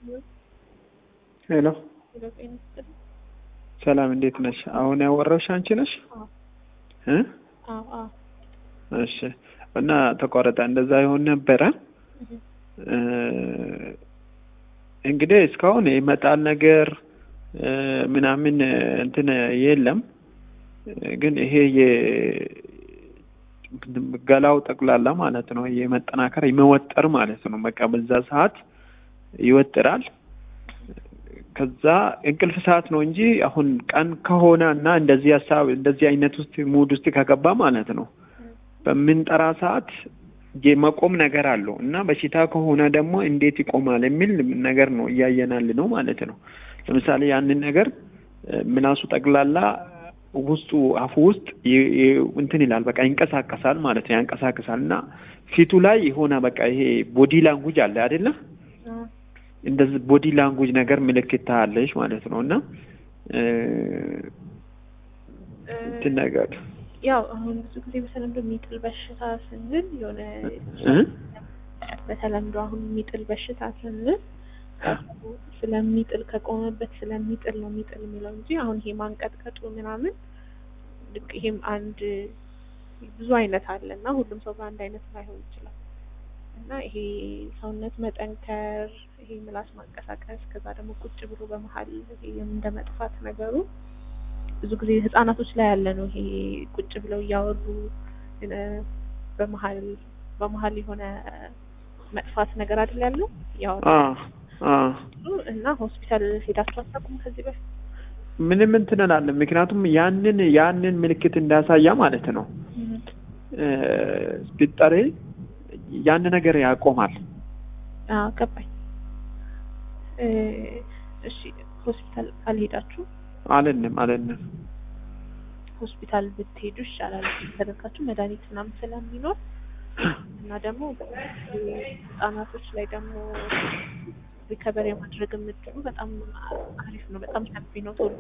ሄሎ ሰላም፣ እንዴት ነሽ? አሁን ያወራሽ አንቺ ነሽ? እ እሺ። እና ተቋረጠ። እንደዛ ይሆን ነበረ። እንግዲህ እስካሁን ይመጣል ነገር ምናምን እንትን የለም። ግን ይሄ የገላው ጠቅላላ ማለት ነው የመጠናከር የመወጠር ማለት ነው። በቃ በዛ ሰዓት ይወጥራል። ከዛ እንቅልፍ ሰዓት ነው እንጂ አሁን ቀን ከሆነ እና እንደዚህ ሀሳብ እንደዚህ አይነት ውስጥ ሙድ ውስጥ ከገባ ማለት ነው በምንጠራ ሰዓት የመቆም ነገር አለው እና በሽታ ከሆነ ደግሞ እንዴት ይቆማል የሚል ነገር ነው እያየናል ነው ማለት ነው። ለምሳሌ ያንን ነገር ምላሱ ጠቅላላ ውስጡ አፉ ውስጥ እንትን ይላል፣ በቃ ይንቀሳቀሳል ማለት ነው። ያንቀሳቀሳል እና ፊቱ ላይ የሆነ በቃ ይሄ ቦዲ ላንጉጅ አለ አይደለም እንደዚህ ቦዲ ላንጉጅ ነገር ምልክት ታያለሽ ማለት ነው። እና እንትን ነገር ያው አሁን ብዙ ጊዜ በተለምዶ የሚጥል በሽታ ስንል የሆነ በተለምዶ አሁን የሚጥል በሽታ ስንል ስለሚጥል ከቆመበት ስለሚጥል ነው የሚጥል የሚለው እንጂ አሁን ይሄ ማንቀጥቀጡ ምናምን ልክ ይሄም አንድ ብዙ አይነት አለ እና ሁሉም ሰው በአንድ አይነት ላይሆን ይችላል እና ይሄ ሰውነት መጠንከር፣ ይሄ ምላስ ማንቀሳቀስ፣ ከዛ ደግሞ ቁጭ ብሎ በመሀል ይሄ እንደ መጥፋት ነገሩ ብዙ ጊዜ ህጻናቶች ላይ ያለ ነው። ይሄ ቁጭ ብለው እያወሩ በመሀል በመሀል የሆነ መጥፋት ነገር አይደል ያለው ያወራ እና ሆስፒታል ሄዳችሁ አታውቁም ከዚህ በፊት? ምንም እንትን እላለን። ምክንያቱም ያንን ያንን ምልክት እንዳያሳያ ማለት ነው ቢጠሬ ያን ነገር ያቆማል። አዎ ገባኝ። እሺ ሆስፒታል አልሄዳችሁ? አለንም አለንም። ሆስፒታል ብትሄዱ ይሻላል። ተደርጋችሁ መድኃኒት ምናምን ስለሚኖር እና ደግሞ ህጻናቶች ላይ ደግሞ ሪከቨር የማድረግ የምትሉ በጣም አሪፍ ነው። በጣም ሰፊ ነው። ቶሎ